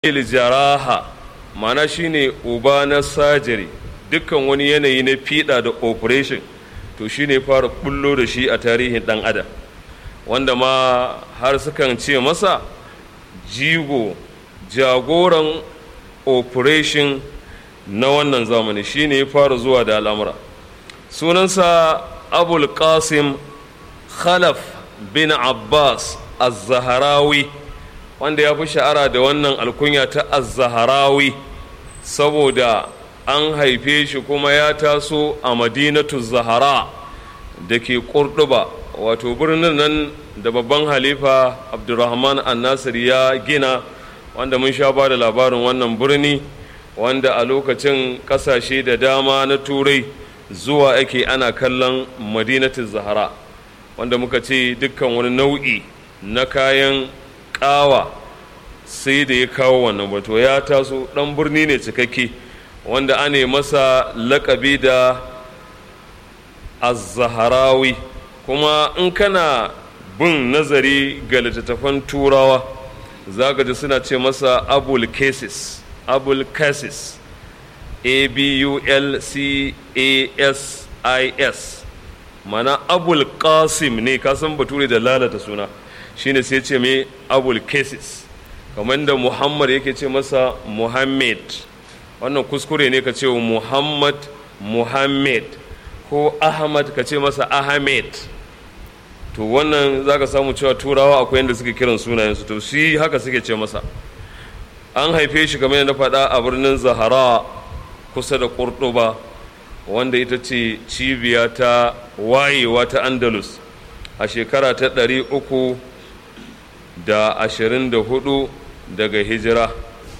jaraha mana shine uba na sajari dukkan wani yanayi na fiɗa da operation to shine fara bullo da shi a tarihin ɗan adam wanda ma har sukan ce masa jigo jagoran operation na wannan zamani shine ya fara zuwa da al'amura sunansa abul qasim khalaf bin abbas az-zaharawi wanda ya fi sha'ara da wannan alkunya ta az-zaharawi saboda an haife shi kuma ya taso a madinatu zahara da ke ƙurɗuba wato birnin nan da babban halifa abdurrahman annasir ya gina wanda mun sha ba da labarin wannan birni wanda a lokacin ƙasashe da dama na turai zuwa ake ana kallon madinatu zahara wanda muka ce dukkan wani nau'i na kayan ƙawa sai da ya kawo wannan bato ya taso ɗan birni ne cikakke wanda ane masa laƙabi da az-zaharawi kuma in kana bin nazari ga littattafan turawa za ka ji suna ce masa abul cases abul cases a b u l c a s i s mana abul qasim ne kasan bature da lalata suna shine sai ce mai abul cases kamar da muhammad yake ce masa muhammad wannan kuskure ne ka ce wa muhammad muhammad ko ahmad ka ce masa ahmed to wannan za ka samu cewa turawa akwai yadda suke kiran sunayensu to shi haka suke ce masa an haife shi kamar yadda faɗa a birnin zahara kusa da ƙurɗuba wanda ita ce cibiya ta wayewa ta andalus a shekara ta ɗari uku da ashirin da hudu daga hijira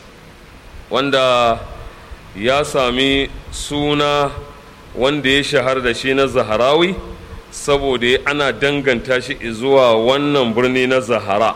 wanda ya sami suna wanda ya shahar da shi na zaharawi saboda ana danganta shi zuwa wannan birni na zahara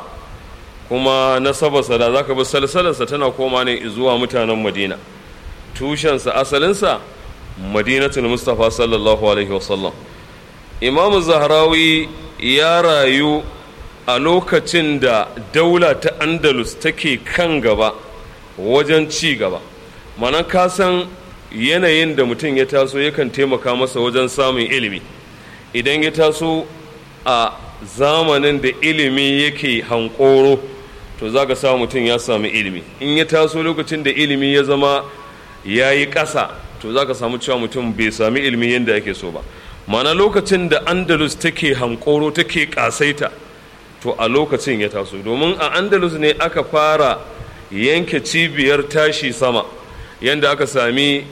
kuma nasabarsa da zaka bi salsalarsa tana koma ne zuwa mutanen madina tushensa asalinsa madinatul mustafa sallallahu alaihi wasallam imamu zaharawi ya rayu a lokacin da daula ta andalus take kan gaba wajen ci gaba mana ka san yanayin da mutum ya taso yakan taimaka masa wajen samun ilimi idan ya taso a zamanin da ilimi yake hankoro to za ka samu mutum ya sami ilimi in ya taso lokacin da ilimi ya zama ya yi ƙasa to za ka samu cewa mutum bai sami ilimi yadda yake so ba mana lokacin da andalus take hankoro take ƙasaita to a lokacin ya taso domin a andalus ne aka fara yanke cibiyar tashi sama yadda aka sami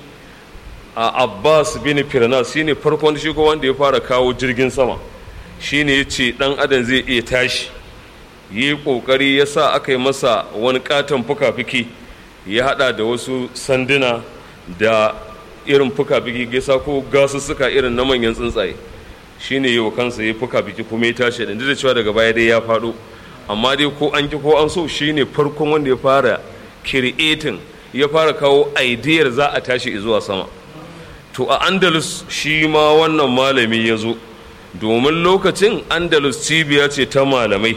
a abbas bin firnas shine farkon shi wanda ya fara kawo jirgin sama shine ya ce dan adam zai iya tashi yi kokari ya sa aka yi masa wani katon fuka-fiki ya hada da wasu sanduna da irin fuka-fiki gaisa ko gasussuka irin na manyan tsuntsaye shine yi wa kansa ya fuka-fiki kuma ya tashi da da cewa daga baya dai ya faɗo amma dai ko an ki ko an so shine farkon wanda ya fara creating ya fara kawo idiyar za a tashi zuwa sama to a andalus shi ma wannan malami ya zo domin lokacin andalus cibiya ce ta malamai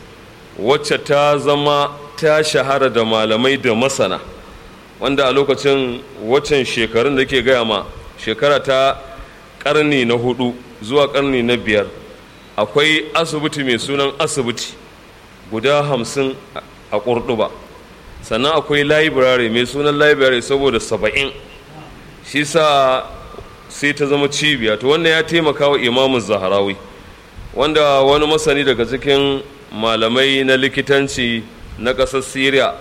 wacce ta zama ta shahara da malamai da masana wanda a lokacin waccan shekarun da ke gaya ma shekara ta karni na hudu zuwa karni na biyar akwai asibiti mai sunan asibiti guda hamsin a ƙurɗuba sannan akwai library mai sunan library saboda saba'in shi sa sai ta zama cibiya to wannan ya taimaka wa imamun zaharawi wanda wani masani daga cikin malamai na likitanci na ƙasar syria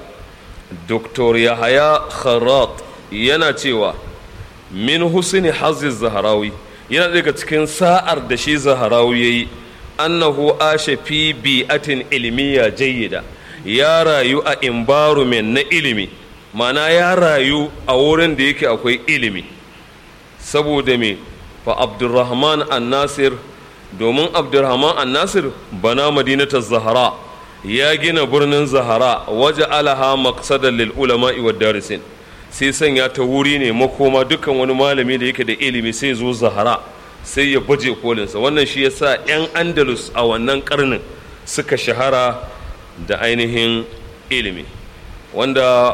dr yahaya kharat yana cewa min husni haziz zaharawi yana daga cikin sa'ar da shi zaharawi ya yi annahu ashe fi bi'atin ilmiya jayyida ya rayu a environment na ilimi mana ya rayu a wurin da yake akwai ilimi saboda me fa abdurrahman an-nasir domin abdurrahman an-nasir bana madinatar zahara ya gina birnin zahara waje alaha maqsadan lil ulama'i wad darisin sai sanya ta wuri ne makoma dukkan wani malami da yake da ilimi sai zo zahara sai ya baje kolinsa wannan shi yasa 'yan andalus a wannan karnin suka shahara da ainihin ilimi wanda